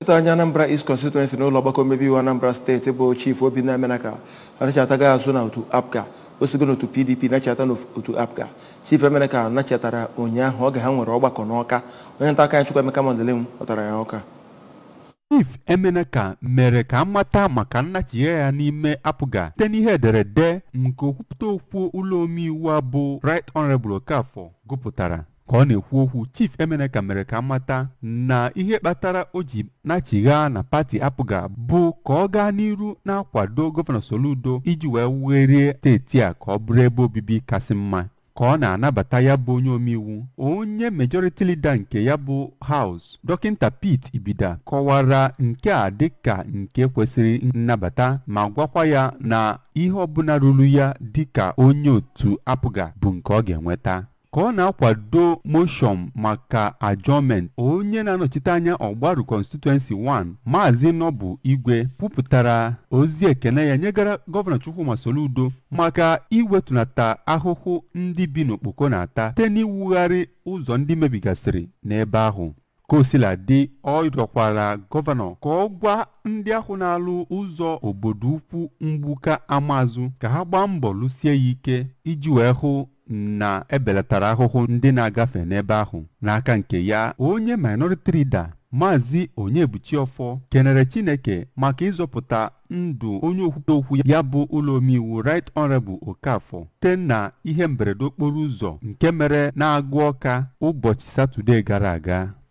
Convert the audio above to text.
Dọkịta onye Anambra East Constituency n'ụlọ ọgbakọ omebe iwu Anambra steeti bụ Chief Obinna Emenaka anachataghị azụ na otu APGA o sigo n'otu PDP nachata n'otu APGA Chief Emenaka nachatara ụnyaahụ oge ha nwere ọgbakọ n'Ọka onye nta aka anyị Chukwuemeka Mandelim kpọtara ya Ọka chief emeneka mere ka amata maka nnachigha ya n'ime apụga site n'ihe ederede nke okwupụta okwu ụlọ omeiwu a bụ right honorable okafọ gụpụtara ka ọ na-ekwu okwu chief emeneka mere ka amata na ihe kpatara o ji nachigha na pati apụga bụ ka ọ gaa n'iru na-akwado gọvanọ soludo iji wee werie steeti a ka ọ bụrụ ebe obibi kasị mma ka ọ na-anabata ya bụ onye omeiwu onye majority leader nke ya bụ House dọkịnta Pete Ibida kọwara nke a dịka nke kwesịrị nnabata ma gwakwa ya na ihe ọbụla ruru ya dịka onye otu apụga bụ nke ọ ga-enweta ka ọ na-akwado moshọn maka adjournment onye na-anọchite anya ọgbaru constituency 1 maazị nọbụ igwe kwupụtara ozi ekene ya nyegara gọvanọ chukwuma soludo maka iwetunata ahụhụ ndị bi n'okpoko na-ata site n'iwugharị ụzọ ndị mebigasịrị n'ebe ahụ ka o sila dị ọ rịọkwara gọvanọ ka ọ gwa ndị ahụ na-alụ ụzọ obodo ukwu mgbuka amazụ ka ha gbaa mbọ lụsie ya ike iji wee hụ na ebelatara ahụhụ ndị na-agafe n'ebe ahụ n'aka nke ya onye minority leader maazị onyebuchiọfọ kenere chineke maka ịzọpụta ndụ onye okwute okwu ya bụ ụlọ omeiwu right honorable okafọ site na ihe mberede okporo ụzọ nke mere na-agụ ọka ụbọchị satọde gara aga